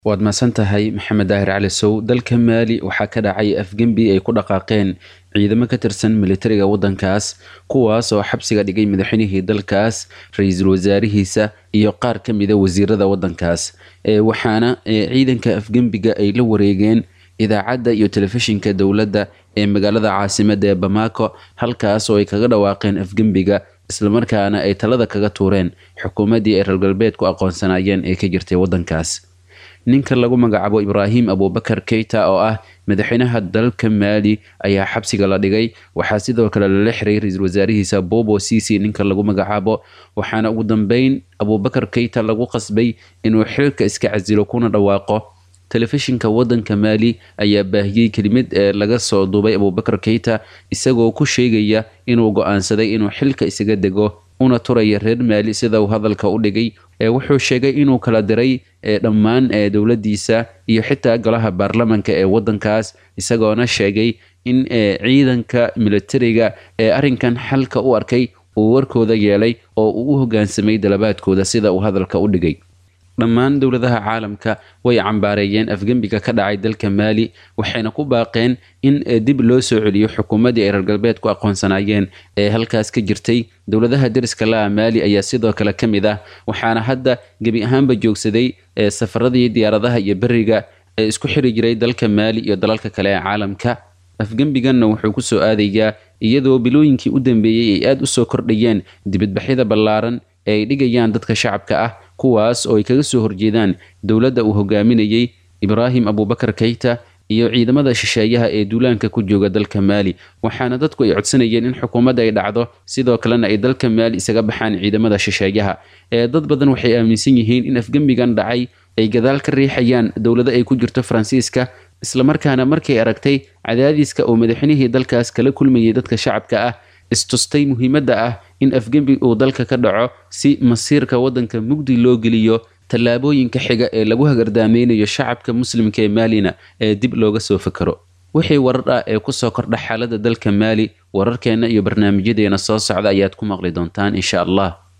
waad mahadsan tahay maxamed daahir cali sow dalka maali waxaa ka dhacay afgembi ay ku dhaqaaqeen ciidamo ka tirsan militariga waddankaas kuwaas oo xabsiga dhigay madaxweynihii dalkaas ra-iisul wasaarihiisa iyo qaar ka mida wasiirada waddankaas waxaana ciidanka afgembiga ay la wareegeen idaacadda iyo telefishinka dowladda ee magaalada caasimadda ee bamako halkaas oo ay kaga dhawaaqeen afgembiga islamarkaana ay talada kaga tuureen xukuumaddii ay reer galbeedku aqoonsanaayeen ee ka jirtay waddankaas ninka lagu magacaabo ibraahim abubakar keita oo ah madaxweynaha dalka maali ayaa xabsiga la dhigay waxaa sidoo kale lala xiray ra-iisul wasaarihiisa bobo cici ninka lagu magacaabo waxaana ugu dambeyn abubakar keita lagu qasbay inuu xilka iska casilo kuna dhawaaqo telefishinka waddanka maali ayaa baahiyey kelimad ee laga soo duubay abubakar keita isagoo ku sheegaya inuu go-aansaday inuu xilka isaga dego una turaya reer maali sida uu hadalka u dhigay wuxuu sheegay inuu kala diray dhammaan dowladiisa iyo xitaa golaha baarlamanka ee wadankaas isagoona sheegay in ciidanka militariga ee arinkan xalka u arkay uu warkooda yeelay oo uu u hogaansamay dalabaadkooda sida uu hadalka u dhigay dhammaan dowladaha caalamka way cambaareeyeen afgembiga ka dhacay dalka maali waxayna ku baaqeen in dib loo soo celiyo xukuumaddii ay reer galbeedku aqoonsanaayeen ee halkaas ka jirtay dowladaha deriska la'a maali ayaa sidoo kale ka mid ah waxaana hadda gebi ahaanba joogsaday safaradii diyaaradaha iyo beriga ee isku xiri jiray dalka maali iyo dalalka kale ee caalamka afgembiganna wuxuu ku soo aadayaa iyadoo bilooyinkii u dambeeyey ay aada u soo kordhayeen dibadbaxyada ballaaran ee ay dhigayaan dadka shacabka ah kuwaas oo ay kaga soo horjeedaan dowladda uu hogaaminayey ibraahim abubakar keyta iyo ciidamada shisheeyaha ee duulaanka ku jooga dalka maali waxaana dadku ay codsanayeen in xukuumadda ay dhacdo sidoo kalena ay dalka maali isaga baxaan ciidamada shisheeyaha ee dad badan waxay aaminsan yihiin in afgembigan dhacay ay gadaal ka riixayaan dowlado ay ku jirto faransiiska islamarkaana markay aragtay cadaadiska oo madaxweynihii dalkaas kala kulmayay dadka shacabka ah istustay muhiimadda ah in afgembi uu dalka ka dhaco si masiirka waddanka mugdi loo geliyo tallaabooyinka xiga ee lagu hagardaameynayo shacabka muslimka ee maalina ee dib looga soo fakaro wixii warar ah ee kusoo kordha xaaladda dalka maali wararkeenna iyo barnaamijyadeena soo socda ayaad ku maqli doontaan insha allah